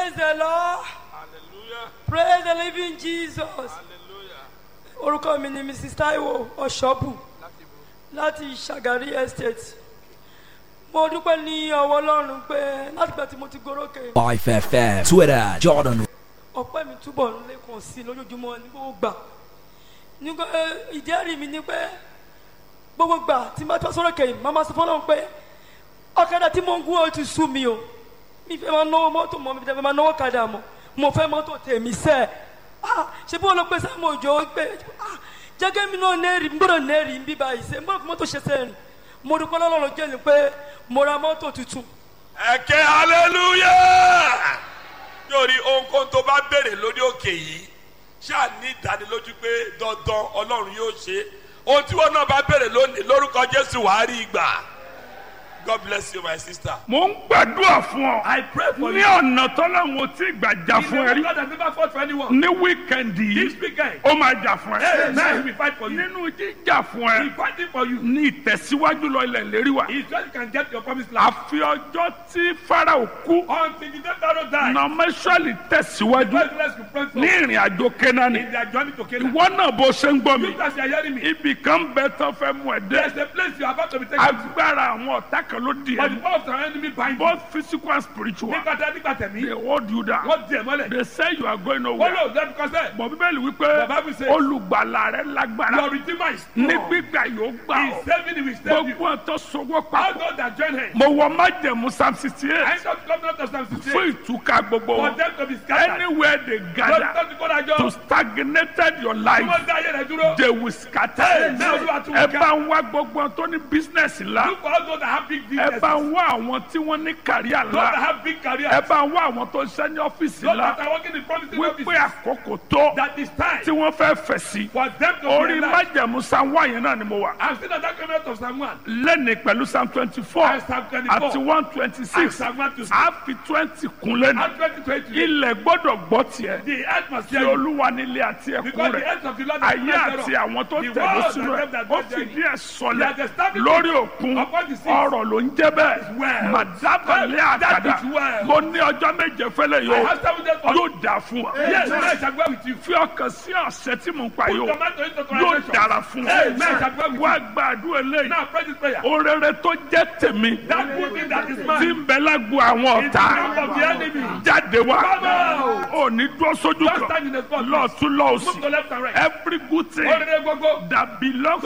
Praise the Lord. Hallelujah. Praise the living Jesus. Hallelujah. Orúkọ mi ni Mrs. Taiwo Ọ̀ṣọ́bù Láti bo. láti Ṣàgárí Estate. Mo dúpẹ́ ní ọwọ́ Ọlọ́run pé látìgbà tí mo ti gorókè. 5FM, Twitter, Jordan ọpẹ́ mi túbọ̀ ń lékun sí i lójoojúmọ́ ní gbogbo gbà nígbà ìdí ẹ̀rí mi ni pé gbogbo gbà tí n bá tọ́ sọ́rọ̀ kẹ́yìn máa ma sọ fọ́lọ́run pé ọ̀kadà tí mo ń gún ó ti sú mi o mi fẹ́ máa náwó mọ́tò mọ́ mi fẹ́ máa náwó kadà mọ́ mo fẹ́ mọ́tò tèmi sẹ́ ah ṣé bí wọ́n lọ pé sáà mo jọ pé ah jẹ́gẹ́ mi náà nẹ́ẹ̀rì n gbọ́dọ̀ nẹ́ẹ̀rì ń bí báyìí sẹ́ n gbọ́dọ̀ fi mọ́tò ṣe sẹ́yìn mo dúpẹ́ lọ́lọ́run jẹ́ ni pé mo ra mọ́tò tuntun Ẹ̀kẹ́ hallelujah. Yóòrí ohunkóhun tó bá béèrè lórí òkè yìí ṣáà ní ìdánilójú pé dandan Ọlọ́run yóò ṣe. Ohun tí wọn náà bá béèrè lónìí lórúkọ Jésù wàá rí ìgbà. God bless you my sister. mo ń gbàdúrà fún ọ. I pray for ní you. ọ̀nà tọ́lọ́run ò tí ì gbà jà fún ẹ rí. God has never fought for anyone. ní wíkẹ̀ndì This yìí weekend, ó máa jà fún hey, now he ẹ. will fight for you. nínú jíjà fún He ẹ fighting for you. ní ìtẹ̀síwájú lọ ilẹ̀ lérí wa. He said you can get your promised land. àfi ọjọ́ tí farao kú Until the day Pharaoh died, nọmẹsọ̀lì tẹ̀síwájú God bless you pray for ní ìrìn àjò kẹ́nání. in their journey to Canaan. ìwọ náà bó ṣe ń gbọ́ mi You guys are hearing me. ibì kan bẹ tán fẹ́ mú ẹ There's dé. a place you are about to be taken to. agbára àwọn ọ̀tá kan ló di But the ẹ. power of the enemy bind you. both physical and spiritual Nígbà tí a nígbà they tẹ̀mí, hold you down. wọ́n di ẹ̀ mọ́lẹ̀. they say you are going Wọ́n nowhere. lò lẹ́nu kọ́sẹ̀. bọ̀ bíbélì wípé The Bible says- olùgbàlà rẹ lágbára Your redeemer is ní strong. gbígbà yóò gbà He ọ́ is saving you, he will save you. gbogbo ọ̀tọ̀ sọwọ́ All papọ̀ those that join him. mo wọ májẹ̀mú psalm sixty I eight ain't got covenant of Psalm 68. fún ìtúká gbogbo For wọn them to be scattered. anywhere they Lọ́dún gather tó ti kó dájọ́. to stagnated your Tí life wọ́n dá ayé rẹ̀ dúró. they will scatter Hey, now you are too ẹ weak. bá ń wá gbogbo wọn tó ní business ńlá Look for all those that have big ẹ businesses. bá ń wá àwọn tí wọ́n ní kàríà Those that ńlá have big careers. ẹ bá ń wá àwọn tó ń ṣe ní ọ́fíìsì Those ńlá that are working in promising wípé offices. àkókò tó That is time tí wọ́n fẹ́ fẹ̀ sí for them to orí be alive. májẹ̀mú psalm one yẹn náà ni mo wà. I'm still at that covenant of Psalm 1. lẹ́ni pẹ̀lú psalm twenty four And Psalm 24. àti one twenty And six Psalm 1 to 6. a fi twenty kun lẹ́nu And 2020. ilẹ̀ gbọ́dọ̀ gbọ́ tiẹ̀ The earth must tí hear you. olúwa nílé àti ẹ̀kún Because the rẹ̀ earth of the Lord is ayé not àti thereof. àwọn tó The tẹ̀lé world sínú and ẹ̀ them that ó dwell fìdí therein. ẹ̀ sọlẹ̀ He has established lórí it òkun upon the sea. ọ̀rọ̀ ló ń jẹ́ bẹ́ẹ̀ well. màdábàlẹ̀ That àkàdá is well. mo ní ọjọ́ méje fẹ́lẹ̀ I yóò have seven days for yóò dà fún wa Yes, I shall go with you. fi ọkàn sí ọ̀sẹ̀ tí mo ń pa Put yóò tomato into yóò translation. dára fún wa Amen. I shall go with wá you. gbàdúrà eléyìí Now pray this prayer. orere tó jẹ́ tèmi That good thing that is tí mine. ń bẹ lágbo àwọn In the ọ̀tá camp of the enemy. jáde wá Come out. ò ní dúró sójú Just kan stand in the spot. lọ́ọ̀tún Move to lọ́ọ̀sì left and right. every good thing Orere gbogbo. that belongs